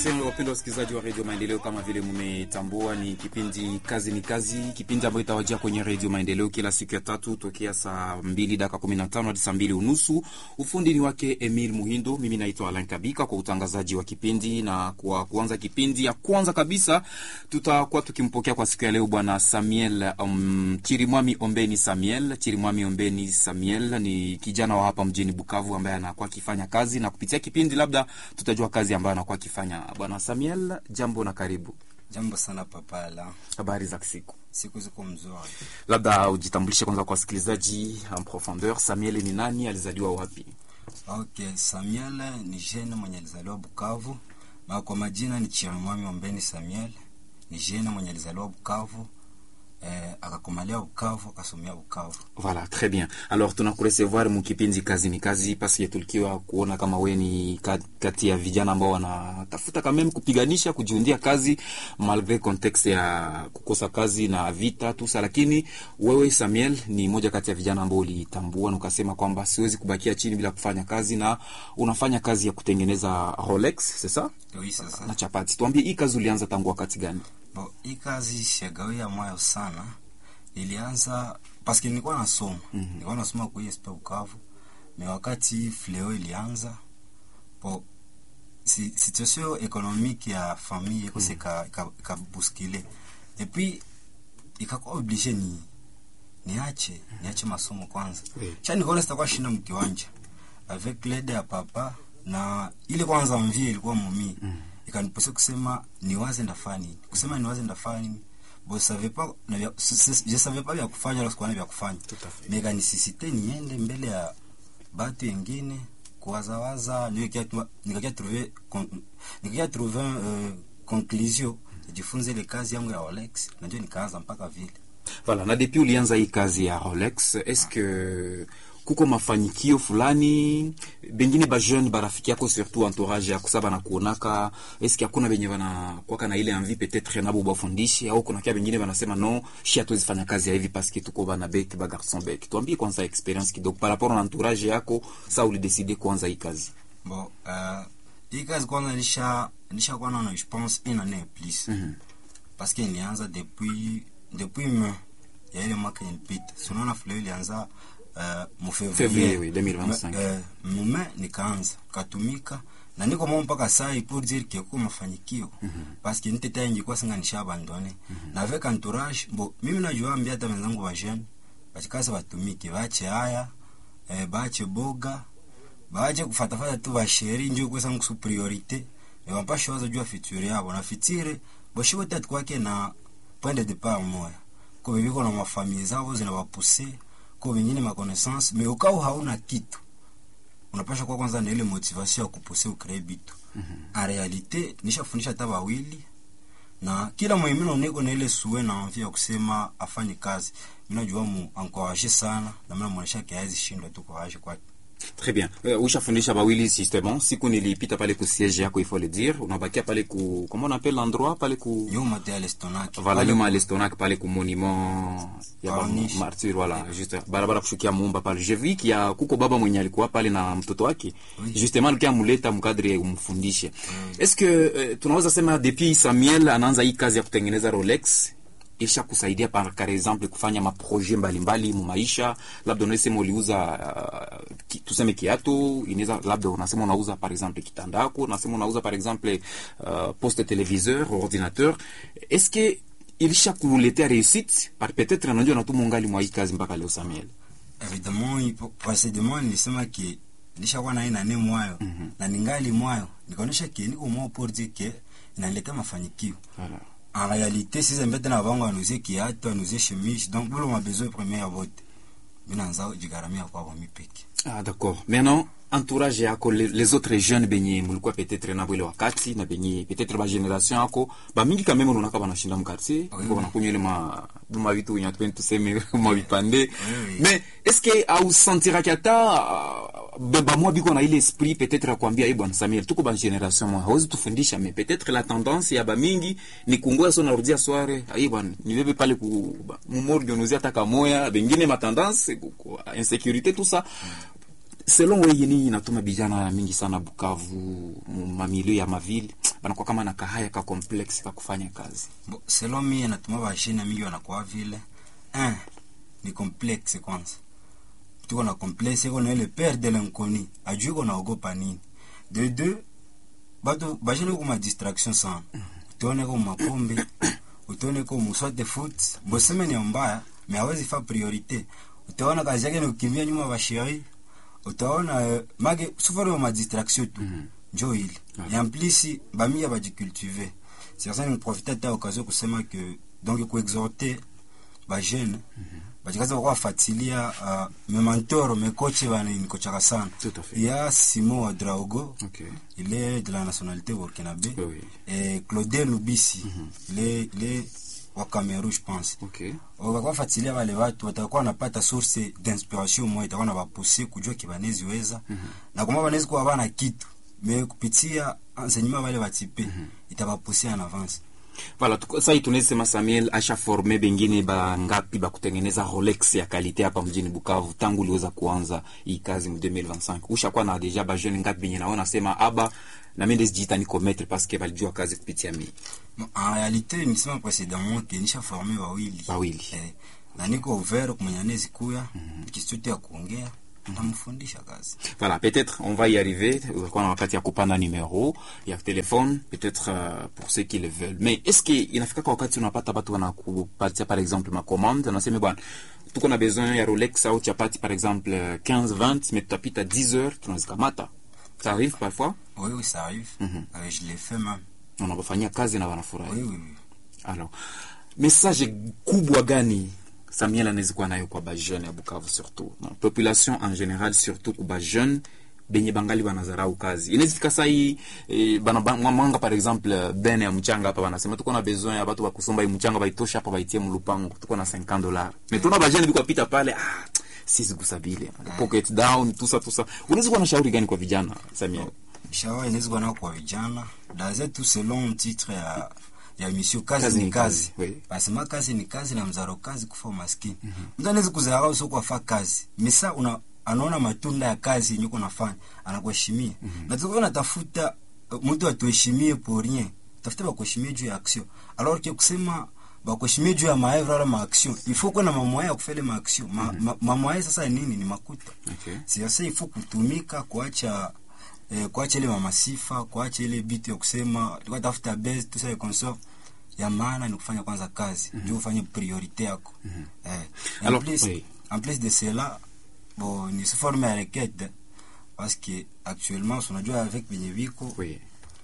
Wapendwa wasikilizaji wa redio Maendeleo, kama vile mmetambua, ni kipindi kazi ni kazi, kipindi ambayo itawajia kwenye redio Maendeleo kila siku ya tatu tokea saa mbili dakika kumi na tano hadi saa mbili unusu. Ufundi ni wake Emil Muhindo, mimi naitwa Alan Kabika kwa utangazaji wa kipindi. Na kwa kuanza kipindi ya kwanza kabisa, tutakuwa tukimpokea kwa siku ya leo bwana Samuel um, Chirimwami Ombeni Samuel. Chirimwami Ombeni Samuel ni kijana wa hapa mjini Bukavu ambaye anakuwa akifanya kazi, na kupitia kipindi labda tutajua kazi ambayo anakuwa akifanya. Bwana Samuel, jambo na karibu. Jambo sana papala, Habari za siku? siku ziko mzuri. Labda ujitambulishe kwanza kwa wasikilizaji en profondeur. Samuel ni nani? Alizaliwa wapi? Okay, Samuel ni jene mwenye alizaliwa Bukavu, na kwa majina ni Chirimwami Ombeni Samuel. Ni jene mwenye alizaliwa Bukavu, eh, akakomalia Bukavu, akasomea Bukavu. Voilà, très bien. Alors tunakuresevoir mukipindi kazi ni kazi paske tulikiwa kuona kama we ni ka- kati ya vijana ambao wanatafuta kameme kupiganisha kujiundia kazi malgre contexte ya kukosa kazi na vita tusa, lakini wewe Samuel ni moja kati ya vijana ambao ulitambua na ukasema kwamba siwezi kubakia chini bila kufanya kazi, na unafanya kazi ya kutengeneza Rolex, c'est ça? Oui, sasa. na chapati. Tuambie hii kazi ulianza tangu wakati gani? Bo, hii kazi shagawia moyo sana. Nilianza paske nilikuwa nasoma. Nilikuwa nasoma kwa ISP Bukavu. Me wakati fleo ilianza, bo si, situation économique ya famille iko se ka, ka, ka bousculer. Et puis ikakuwa obligé ni niache niache masomo kwanza. Oui. Cha nikaona sitakuwa shinda mkiwanja avec l'aide ya papa na ile kwanza mvie ilikuwa mumi ikaniposa kusema niwaze ndafanya nini kusema niwaze ndafanya nini bo savais pas na vya, s- s- je savais pas vya kufanya wala sikuwa na vya kufanya Tout à fait. mais kanisisite niende mbele ya batu wengine kuwazawaza nikakia tu- nikakia trouver con- nikakia trouver euh, conclusion nijifunze ile kazi yangu ya Rolex na ndio nikaanza mpaka vile Voilà, na depuis ulianza hii kazi ya Rolex, est-ce que kuko mafanikio fulani bengine ba jeune barafiki yako surtout entourage yako saba na kuonaka, est-ce que hakuna benye bana kwaka na ile envie peut-être nabo bafundishe au kuna kia bengine banasema no shi hatuwezi fanya kazi ya hivi parce que tuko bana bec ba garçon bec. Tuambie kwanza experience kidogo par rapport na entourage yako, sa ulidecide kuanza hii kazi. Bon, euh, hii kazi kwanza nisha nisha kuwa naona je pense une année plus Mhm. parce que ilianza depuis depuis mai ya ile mwaka ilipita. Si unaona fleo ilianza uh, mu Février, février oui, 2025. Eh, mume nikaanza katumika na niko mwa mpaka sai pour dire que kwa mafanikio parce que niteta ingekuwa singa nisha abandone na avec entourage bo mimi najua ambia hata wenzangu wa jeune bachikaza batumike bache haya eh, bache boga baje kufatafata tu basheri njo kwesa nkusu priorite ewampasha waza jua fitiri yabo na fitire boshibo tatu kwake na point de départ moya ko bibiko na mafamilie zao zinawapuse ko vingine ma connaissance mais ukao hauna kitu unapasha kwa kwanza na ile motivation ya kupuse ukree bitu en realite nishafundisha hata wawili na kila mwimino niko na ile suwe na envie ya kusema afanye kazi mimi najua mu encourager sana na mimi namuonesha kiazi shindwa tu courage kwake Très bien. Uh, ushafundisha bawili système. Siku nilipita pale ku siège yako il faut le dire. Unabakia pale ku comment on appelle l'endroit pale ku nyuma te alestonaki Voilà, nyuma ya Lestonac pale ku monument ya ba Corniche. martyr voilà, juste barabara kushukia Mumba pale. Je vis qu'il y a kuko baba mwenye alikuwa pale na mtoto wake. Oui. Justement alikuwa muleta mkadri umfundishe. Est-ce que uh, tunaweza sema depuis Samuel anaanza hii kazi ya kutengeneza Rolex isha kusaidia par, par exemple kufanya maproje mbalimbali mu maisha, labda unaweza sema uliuza uh, ki, tuseme kiatu, inaweza labda unasema unauza par exemple kitandako, unasema unauza par exemple uh, poste téléviseur, ordinateur. Est-ce que ilisha kuletea réussite par peut-être anajua na tu mungali mwa hii kazi mpaka leo Samuel. evidemment ipo précédemment nilisema ke nishakuwa na nane mwayo na ningali mwayo nikaonyesha ke niko mwa pour dire ke inaleta mafanikio Voilà. en réalité sisi mbete na bango anuzie kiatu anuzie chemise donc bolo ma besoin premier ya vote mina nza jigaramia kwa kwa mipeke Ah, d'accord. Maintenant, entourage yako les, les autres jeunes benye mulikuwa peut-être na bwele wakati na benye peut-être ba generation yako ba mingi quand même unaka banashinda mkartier Oui, kwa oui. wanakunywa ile ma buma vitu wenye tupende tuseme ma vipande oui. mais est-ce que au sentira kata baba mwa biko na ile esprit peut-être ya kuambia eh bwana Samuel tuko ba generation mwa hawezi tufundisha mais peut-être la tendance ya ba mingi ni kungoa so narudia soirée eh bwana nibebe pale ku mumorgue unuzia taka moya bengine ma tendance ku- ku- insécurité tout ça selon wewe nini inatuma vijana mingi sana Bukavu mamilio ya mavili banakuwa kama na kahaya ka complex ka kufanya kazi Bo, selon mie natuma bashina mingi wanakuwa vile un ni complexe kwanza tuko na complexe iko na ile peur de l'inconnu ajui ko naogopa nini de deux batu bashina ko ma distraction sana utone ko mapombe utone ko muswate foot boseme ni mbaya mais hawezi fa priorite utaona kazi yake ni kukimbia nyuma bashiri utaona uh, mage sufari ma distraction tu Mhm. njo ile Ouais. et en plus bamia bajicultive c'est ça ni profiter ta occasion kusema que donc kuexhorter bajeune bajikaza kwa fatilia uh, memantoro mekoche bana nikochaka sana Tout à fait. il y a Simon Wadraogo okay il est de la nationalité burkinabé Oui, oui. et Claudel Lubisi il est il est wa Cameroun je pense okay wakafuatilia wale watu watakuwa wanapata source d'inspiration moja itakuwa na wapuse kujua kibanezi weza na kama wanaweza kuwa bana kitu me kupitia enseignement wale watipe itabapusia en avance Voilà, tuko- sasa hii tunaweza sema Samuel asha forme bengine bangapi ba kutengeneza Rolex ya kalite hapa mjini Bukavu tangu uliweza kuanza hii kazi mu 2025. Ushakuwa na deja ba jeune ngapi benye naona sema aba na mimi ndizijiita niko maître parce que balijua kazi kupitia mimi. Bon, en réalité nisema précédemment que nisha formé wawili Wawili. eh, na niko ouvert kumwenye anezi kuya kistuti ya kuongea tamfundisha kazi Voilà, peut-être on va y arriver. Utakuwa na wakati ya kupanda numero ya telefone peut-être euh, pour ceux qui le veulent. Mais est-ce que inafika kwa wakati unapata watu wanakupatia par exemple ma commande, unasema bwana tuko na besoin ya Rolex au chapati par exemple euh, 15 20 mais tutapita 10 heures tunazikamata. Ça arrive parfois oui oui ça arrive Mhm. euh, je l'ai fait même unapofanyia kazi na wanafurahi. oui oui, oui. Alors, message kubwa gani Samuel anaweza kuwa nayo kwa bajeune ya Bukavu surtout na population en general surtout kwa bajeune benye bangali banazarau kazi inaweza fika saa hii eh, bana ba- mwanga par exemple bene ya mchanga hapa banasema tuko na besoin ya watu wa kusomba hii mchanga baitosha hapa baitie mlupango tuko na 50 dollars mais tuna bajeune biko pita pale ah sisi kusabile pocket down tusa tusa unaweza kuwa na shauri gani kwa vijana Samuel shawa inaweza kuwa nao kwa vijana daze tu selon titre ya ya mission kazi, Kazi ni ni kazi, kazi, oui. basema kazi ni kazi na mzaro kazi kufa umaskini mtu anaweza kuzarau sio kwa fa kazi misa una anaona matunda ya kazi yenye uko nafanya anakuheshimia na tuko natafuta uh, mtu atuheshimie pour rien tafuta bakuheshimie juu ya action alors que kusema bakuheshimie juu ya maevre wala maaction il faut kuwa na mamoya ya kufanya maaction ma, ma, mamoya sasa ni nini ni makuta okay siasa ifo kutumika kuacha eh, kuacha ile mamasifa kuacha ile bitu ya kusema tulikuwa tafuta base tout ça et consort ya maana ni kufanya kwanza kazi ndio ufanye priorite yako eh, en Alors, plus oui. en plus de cela bon ni se forme ya requête parce que actuellement unajua avec benye biko oui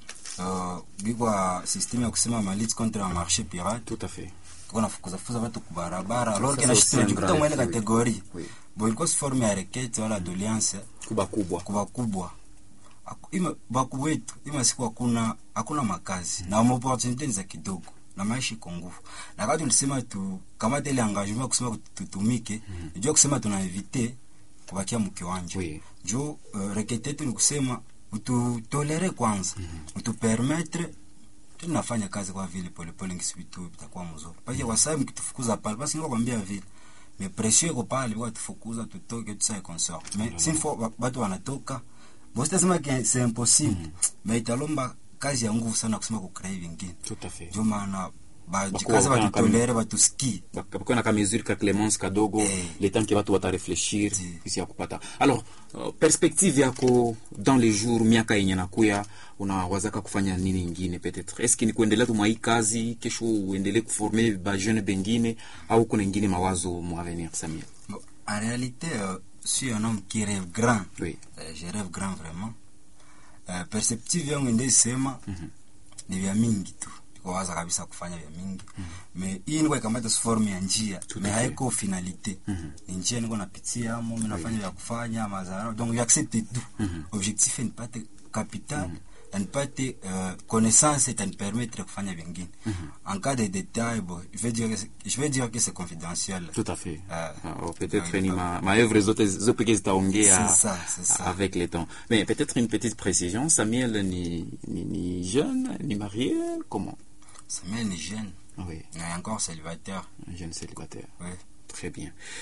uh, biko a système ya kusema malit contre un marché pirate tout à fait tuko nafukuza fukuza watu kubarabara alors Ça, que na c'est shit aussi un tunajikuta grave, mwele oui. catégorie Oui. bon ilikuwa si forme ya requête wala doléance kuba kubwa kwa wakubwa Aku- ima bakubwa wetu ima siku hakuna hakuna makazi na maopportunité ni za kidogo na maisha iko nguvu na kati tulisema tu kamata ile engagement ya kusema tutumike jua kusema tuna evite kubakia mkiwanja Oui. juu uh, rekete yetu ni kusema ututolere kwanza utupermetre tunafanya kazi kwa vile polepole ngisivitu vitakuwa mzuri pake kwa sababu mkitufukuza pale basi ndio kwambia vile mais pression iko pale kwa tufukuza tutoke tu ça consort mais mm -hmm. sinfo watu wanatoka bosi tasema que c'est impossible mm -hmm. mais italomba kazi ya nguvu sana kusema kucreate vingine tout à fait ndio maana Bakuwa bajikaza wakana batutolere batusikie bakuwa na kamesure ka clemence kadogo Eh. le temps ke batu batarefleshir Ndi. kisi ya kupata alors uh, perspective yako dans les jours miaka yenye nakuya unawazaka kufanya nini ingine peut-être est-ce que ni kuendelea tu mwa hii kazi kesho uendelee kuforme ba jeune bengine au kuna ingine mawazo mu avenir Samuel Bon, en réalité euh, je suis un homme qui rêve grand oui Euh, je rêve grand vraiment uh, perceptive yangu ndesema ni vya mingi tu waza kabisa kufanya vya mingi me hii niko ikamata form ya njia Tout me à fait. haiko finalité ni njia niko napitia amo mi nafanya vya kufanya mazara donc j'accepte tout objectif nipate capital na nipate uh, connaissance itanipermettre kufanya vingine en cas de détail bon je vais dire que c'est- je vais dire que c'est confidentiel tout à fait Ah. Alors, peut-être Ah, ni il ma, ma œuvre zote zo peke zitaongea C'est ça, c'est ça. avec le temps mais peut-être une petite précision Samuel ni, ni, ni jeune ni marié comment Samuel est jeune oui mais encore célibataire un jeune célibataire ouais. Très bien.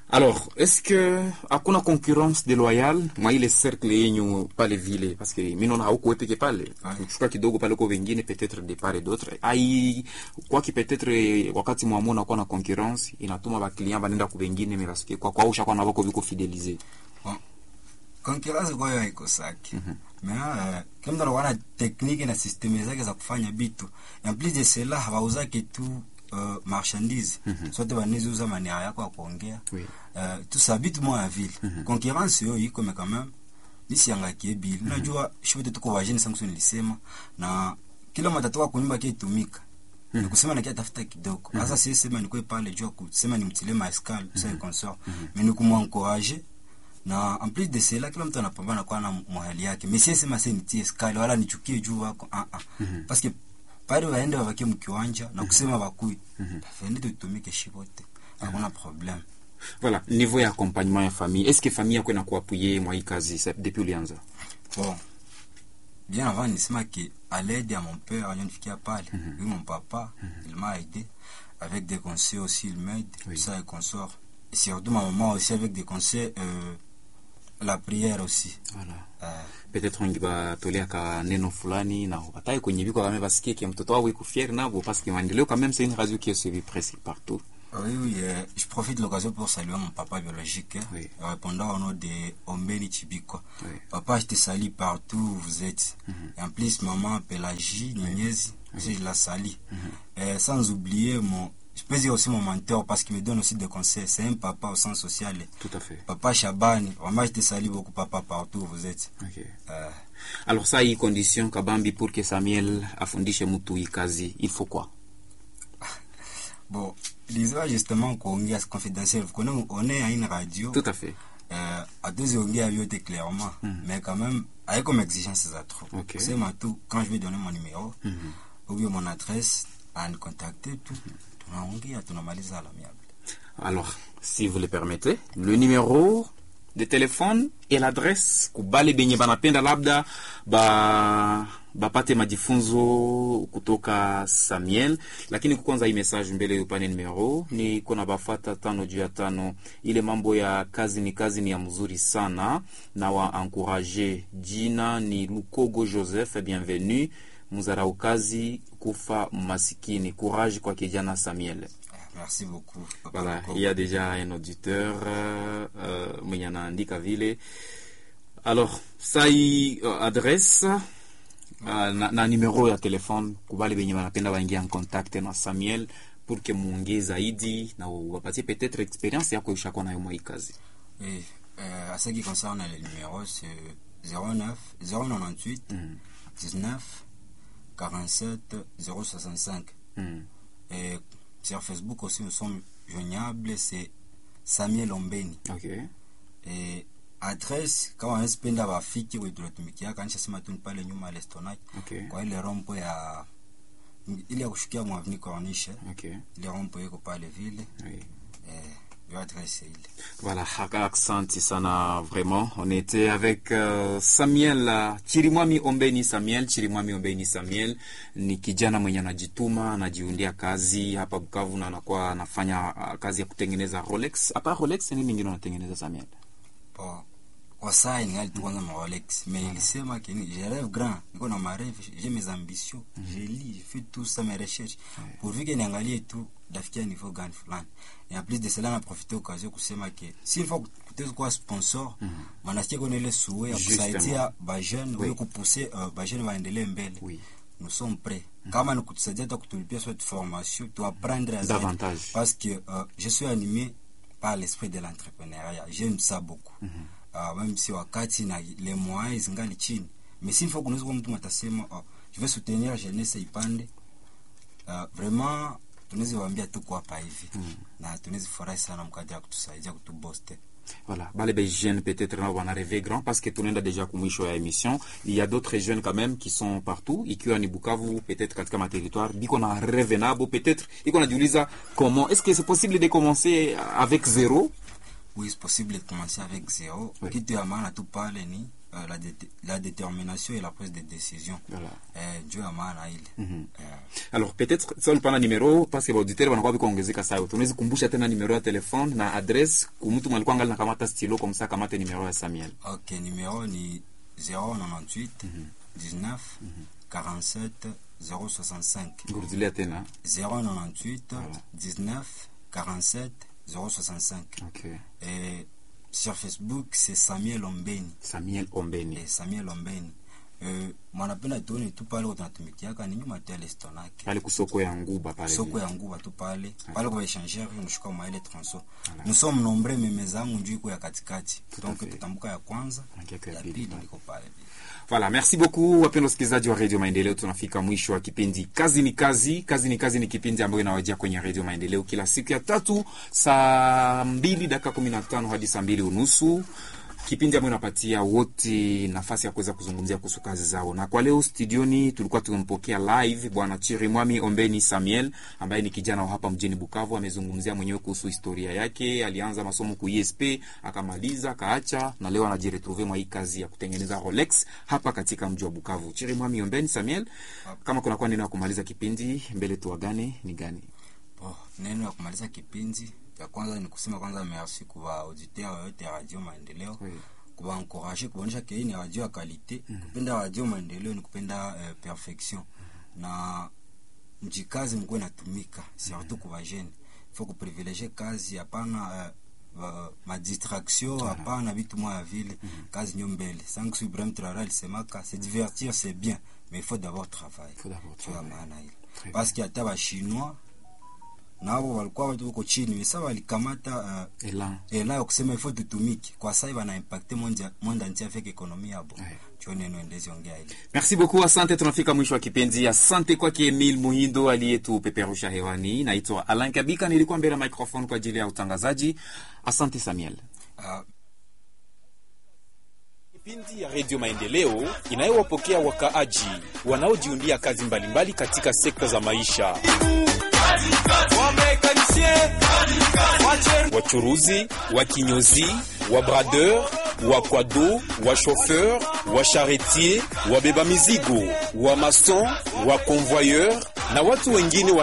alors est-ce que hakuna concurrence déloyale mwa ile cercle yenyu pale vile parce que mi naona hauko peke pale Ouais. kuchukua kidogo pale kwa wengine peut-être de part et d'autre ai kwaki peut-être wakati mwamua nakuwa na concurrence inatuma baklient banenda ku wengine mais parce que kwa kwa ushakuwa na bako biko fidéliser Bon, concurrence kwayo haikosaki me uh, kila mtu anakuwa na tekniki na systeme zake za kufanya bitu en plus de cela hawauzake tu uh, marchandise sote baniziuza maniera yako ya kuongea Oui. uh, tusa bitu moya vile concurrence yo iko me quand même nisiangakie bili najua shote tuko wajeni sangu nilisema na kila matatoka kunyumba kitumika ni kusema na tafuta kidogo sasa si sema nikwe pale jua kusema ni mtile maescal ça consort mais ni kumwencourager na en plus de cela kila mtu anapambana kwa na mahali yake mais si sema sasa nitie escal wala nichukie juu wako ah ah parce que pale waende wavakie mkiwanja na kusema bakui tafende tutumike shibote hakuna problème voilà niveau ya accompagnement ya famille est-ce que famille yako inakuapuye mwa hii kazi sa- depuis ulianza Bon, bien avant nisema que à l'aide à mon père, nifikia pale, oui, mon papa, il m'a aidé avec des conseils aussi, il m'aide, Oui. tout ça et consort. Et surtout ma maman aussi avec des conseils, euh, la prière aussi. voilà Euh, peut-être ungibatolea ka neno fulani na bataye kwenye biko kama basikie que mtoto wao iko fier nabo parce que maendeleo quand même c'est une radio qui est suivie presque partout oui, oui, euh, je profite de l'occasion pour saluer mon papa biologique, hein, Oui. répondant au nom de Ombeni Chibiko. Oui. Papa, je te salue partout où vous êtes. Et en plus, maman Pélagie, Nignès, aussi je la salue. Euh, sans oublier mon, je peux dire aussi mon mentor parce qu'il me donne aussi des conseils. C'est un papa au sens social. tout à fait Papa Chabani, vraiment je te salue beaucoup papa partout où vous êtes. okay. Euh, alors ça hii condition kabambi pour que Samuel afundishe mtu hii kazi il faut quoi bon, lisons justement kuongea confidentiel. Vous connaissez, on est à une radio. tout à fait euh, hatuziongea vyote clairement mais quand même avec comme exigence za trop Ok. kusema tu quand je vais donner mon numéro ou bien mon adresse anicontacter tu tunaongea tunamaliza à l'amiable alors si vous le permettez le numéro de téléphone et l'adresse kubale benye banapenda labda ba bapate majifunzo kutoka Samuel, lakini kwanza hii message mbele upane numero ni kuna bafata tano juu ya tano. Ile mambo ya kazi ni kazi ni ya mzuri sana na wa encourager. Jina ni Lukogo Joseph, bienvenue. Mzarau kazi kufa masikini. Courage kwa kijana Samuel. Eh, merci beaucoup papa Voilà, Lukogo. il y a déjà un auditeur euh, euh, mwenye anaandika vile. Alors, sai uh, adresse uh, na, na numero ya telefone kubali benye banapenda baingia en contact na Samuel pour que muongee zaidi na wapatie peut-être experience yako ishakuwa nayo mwa hii kazi. Et, euh, à ce qui concerne les numéros c'est 09 098 19 47 065 Mm. et sur Facebook aussi nous sommes joignables c'est Samuel Ombeni Ok. e, adresse kama wanazipenda wafiki we tunatumikia kanisha sema tu ni pale nyuma ya lestonaki Okay. kwa ile rompo ya ile ya kushukia mwavni corniche Ok. ile rompo iko pale vile Oui. eh, yo adresse ile Voilà, accent sana vraiment. On était avec euh, Samuel uh, Chirimwami Ombeni Samuel. Chirimwami Ombeni Samuel ni kijana mwenye anajituma, anajiundia kazi hapa Bukavu na anakuwa anafanya uh, kazi ya kutengeneza Rolex. Hapa Rolex ni mingine anatengeneza Samuel. po kwa saa ningali tu kwanza ma Rolex mais ilisema que ni je rêve grand niko na ma rêve j'ai mes ambitions je lis je fais tout ça mes recherches pourvu que niangalie tu dafikia niveau gani fulani et en plus de cela na profiter occasion kusema que s'il faut kutezi kuwa sponsor manasikia kuna ile souhait ya Justement. kusaidia ba jeune Oui. oui. kupousser uh, ba jeune waendelee mbele Oui. nous sommes prêts kama ni kutusaidia hata kutulipia cette formation tu apprendre à zaidi. Davantage. parce que euh, je suis animé par l'esprit de l'entrepreneuriat j'aime ça beaucoup uh, même si wakati na les moyens zingali chini mais s'il faut kunaweza kuwa mtu atasema oh, je vais soutenir jeunesse ipande uh, vraiment tunaweza waambia tuko hapa hivi na tunaweza furahi sana mkadi ya kutusaidia kutuboste Voilà, bale be jeunes peut-être nao wana rêver grand parce que tunaenda déjà kumwisho ya émission. Il y a d'autres jeunes quand même qui sont partout, ikiwa ni Bukavu, peut-être katika ma territoire, biko na rêve nabo, peut-être iko najiuliza comment est-ce que c'est possible de commencer avec zéro oui c'est possible de commencer avec zéro Oui. kitu ya maana tu pale ni uh, la, dé la détermination et la prise de décision Voilà. eh, juu ya maana ile eh, alors peut-être sa ulipana numero parce que baauditeur wanakuwa vikuongezeka sayo tunawezi kumbusha tena numero ya telefone na adresse kumtu mwalikuwa ngali nakamata stilo kwa msa kamate numero ya samuel ok numéro ni 098 19 47 065 ngurudilia tena 098 19 47 065 okay. et sur Facebook c'est Samuel Ombeni samuel ombeni eh, Samuel Ombeni eh, mwanapenda tuone tu pale tunatumikiaka ni nyuma tu ya lestonake pale kusoko ya nguba pale soko ya nguba tu pale pale kwa échangeur unashuka maile transo nous sommes nombreux meme zangu njuu iko ya katikati donc fait. tutambuka ya kwanza Mangiako ya ya pili pili pale. liko pale Voilà, merci beaucoup wapendwa wasikilizaji wa Radio Maendeleo. Tunafika mwisho wa kipindi Kazi ni Kazi. Kazi ni Kazi ni kipindi ambayo inawajia kwenye Radio Maendeleo kila siku ya tatu saa mbili dakika kumi na tano hadi saa mbili unusu kipindi ambayo inapatia wote nafasi ya kuweza kuzungumzia kuhusu kazi zao. Na kwa leo studioni tulikuwa tumempokea live bwana Chirimwami Ombeni Samuel ambaye ni kijana wa hapa mjini Bukavu. Amezungumzia mwenyewe kuhusu historia yake. Alianza masomo ku ISP akamaliza, akaacha na leo anajiretrouve mwa hii kazi ya kutengeneza Rolex hapa katika mji wa Bukavu. Chirimwami Ombeni Samuel, kama kunakuwa neno ya kumaliza kipindi mbele tuagane ni gani? oh, neno ya kumaliza kipindi ya kwanza ni kusema kwanza merci kwa auditeur yote ya Radio Maendeleo Oui. kubaencourage kuonyesha ke hii ni radio ya kalite kupenda radio maendeleo ni kupenda eh, perfection na mjikazi mkuwe natumika surtout kwa vajene fo kuprivilege kazi hapana eh, ba- madistraction hapana vitu moya vile kazi nyo mbele sangu Ibrahim Traoré alisemaka se divertir c'est bien mais il faut d'abord travailler Faut d'abord Tu vois travailler. maana ile Très parce que hata bashinois nabo walikuwa watu wako chini mesa walikamata uh, Elan. ela ya kusema ifo tutumike kwa sai bana impacte monde monde entier avec ekonomi yabo Ouais. cho neno endezi ongea ile Merci beaucoup, asante. Tunafika mwisho wa kipindi. Asante kwake Emil Muhindo aliyetupeperusha hewani. Naitwa Alain Kabika, nilikuwa mbele ya microphone kwa ajili ya utangazaji. Asante Samuel. uh, Kipindi ya Redio Maendeleo inayowapokea wakaaji wanaojiundia kazi mbalimbali katika sekta za maisha, wachuruzi, wakinyozi, wabradeur, wakwado, wachauffeur, wacharretier, wabeba mizigo, wamason, waconvoyeur na watu wengine wa